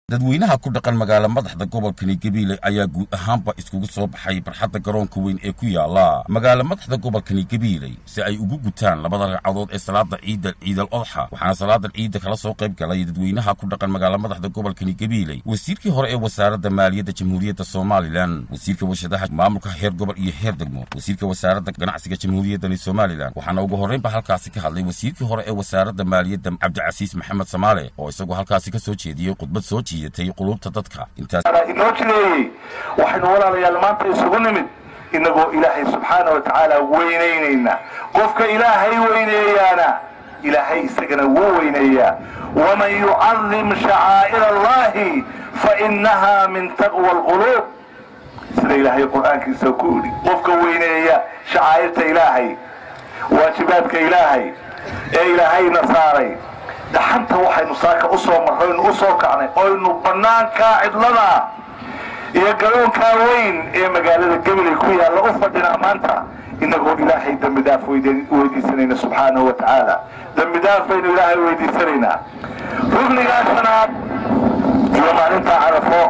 dadweynaha ku dhaqan magaalo madaxda gobolkani gabiile ayaa guud ahaanba iskugu soo baxay barxadda garoonka weyn ee ku yaala magaalo madaxda gobolkani gabiiley si ay ugu gutaan labada ragcadood ee salaada ciidda ciidal odxa waxaana salaadan ciidda kala soo qayb galay dadweynaha ku dhaqan magaalo madaxda gobolkani gabiiley wasiirkii hore ee wasaaradda maaliyadda jamhuuriyadda somalilan wasiirka warshadaha maamulka heer gobol iyo heer degmo wasiirka wasaaradda ganacsiga jamhuuriyaddani somalilan waxaana ugu horraynba halkaasi ka hadlay wasiirkii hore ee wasaaradda maaliyadda cabdicasiis maxamed samaale oo isagoo halkaasi ka soo jeediyey khudbad soo jiidatay qulubta dadka intaas inoo jireeyey waxaynu walaalayaal maanta isugu nimid inagoo ilaahay subxaana wa tacaala weynaynayna qofka ilaahay weyneeyaana ilaahay isagana wuu weyneeyaa waman yucadim shacaa'ir allahi fainaha min taqwa alquluub sida ilaahay qur'aankiisa ku idhi qofka weyneeya shacaa'irta ilaahay waajibaadka ilaahay ee ilaahayna saaray dhaxanta waxaynu saaka u soo marraynu u soo kacnay oynu bannaankaa cidlada iyo garoonkaa weyn ee magaalada gabiley ku yaalla u fadhinaa maanta inagoo ilaahay dembi dhaaf weydiisanayna subxaanahu wa tacaala dembi dhaaf baynu ilaahay weydiisanaynaa rugnigaa shanaad iyo maalintaa carafo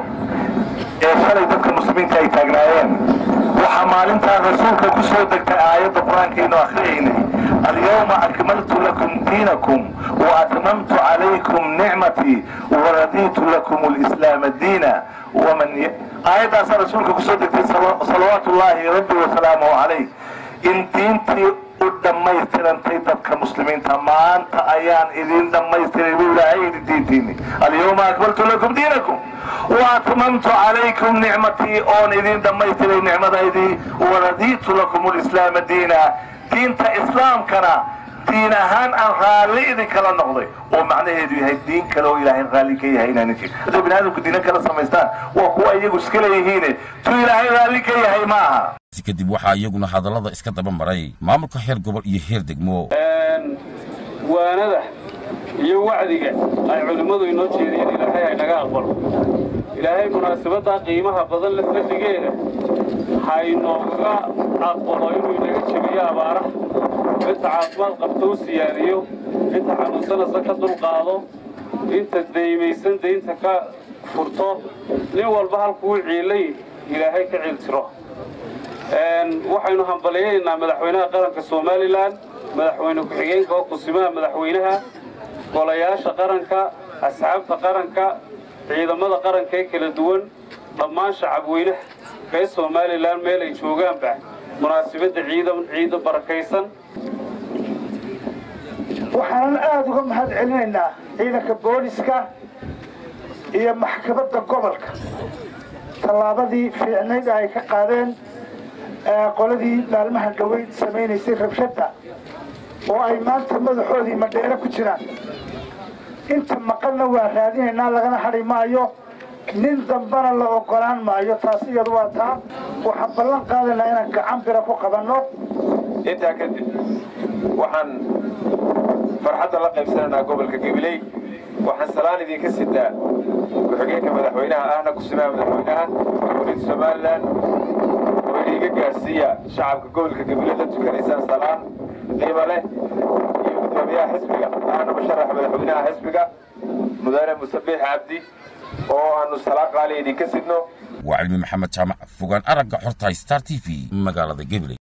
ee shalay dadka muslimiinta ay taagnaayeen waxaa maalintaa rasuulka ku soo degtay aayadda qur-aankaynu akhriyaynay alyawma akmaltu lakum diinakum waatmamtu calaykum nicmatii waraditu lakum lislaama diina waman aayaddaasaa rasuulka kusoo degtay salawaatu ullaahi rabbi wasalaamuhu calayh in diintii u dhammaystirantay dadka muslimiinta maanta ayaan idin dhammaystiray buu ilaahay idin diintiini alyawma akmaltu lakum diinakum waatmamtu calaykum nicmatii oon idin dhammaystiray nicmadaydii waraditu lakum lislaama diina diinta islaamkana diin ahaan aan raalli idinkala noqday oo macnaheedu yahay diin kale oo ilaahay raalli ka yahay inaan jir hadday bini aadamku diina kala samaystaan waa kuwa iyagu iska leeyihiine tu ilaahay raalli ka yahay ma aha kadib waxaa iyaguna hadallada iska daba maray maamulka heer gobol iyo heer degmo waanada iyo wacdiga ay culimmadu inoo jeediyeen ilaahay haynaga aqbalo ilaahay munaasabaddaa qiimaha badan la fadligeeda haynooga aqbalo inuu inaga jebiyo abaaraha inta caafimaad qabto u siyaadiyo inta xanuunsanasa ka dulqaado inta daymaysan daynta ka furto nin walba halkuu ciilay ilaahay ka ciiltiro waxaynu hambaliyaynaynaa madaxweynaha qaranka somalilan madaxweyne ku-xigeenka oo kusimaha madaxweynaha golayaasha qaranka asxaabta qaranka ciidamada qaranka ee kala duwan dhammaan shacabweynaha reer somalilan meel ay joogaanba munaasibadda ciida barakaysan waxaanan aada uga mahad celinaynaa ciidanka booliska iyo maxkamadda gobolka tallaabadii fiicnayd ay ka qaadeen qoladii maalmaha dhaweyd samaynaysay rabshadda oo ay maanta madaxoodii madheero ku jiraan inta maqalna waa raadinaynaa lagana hadhi maayo nin dambana la ogolaan maayo taas iyadu waa taa waxaan ballan qaadaynaa inaan gacan bira ku qabanno intaa kadib waxaan farxadda la qaybsanaynaa gobolka gabiley waxaan salaan idinka sidaa ku-xigeenka madaxweynaha ahna kusimaha madaxweynaha jamhuuriyadda somalilan oo idiga gaadhsiiya shacabka gobolka gabiley la tukanaysaan salaan qiimo leh iyo gudoomiyaha xisbiga ahna musharaxa madaxweynaha xisbiga mudane musabiix cabdi oo aanu salaan qaali idinka sidno waa cilmi maxamed jaamac fogaan aragga xorta star t v magaalada gabiley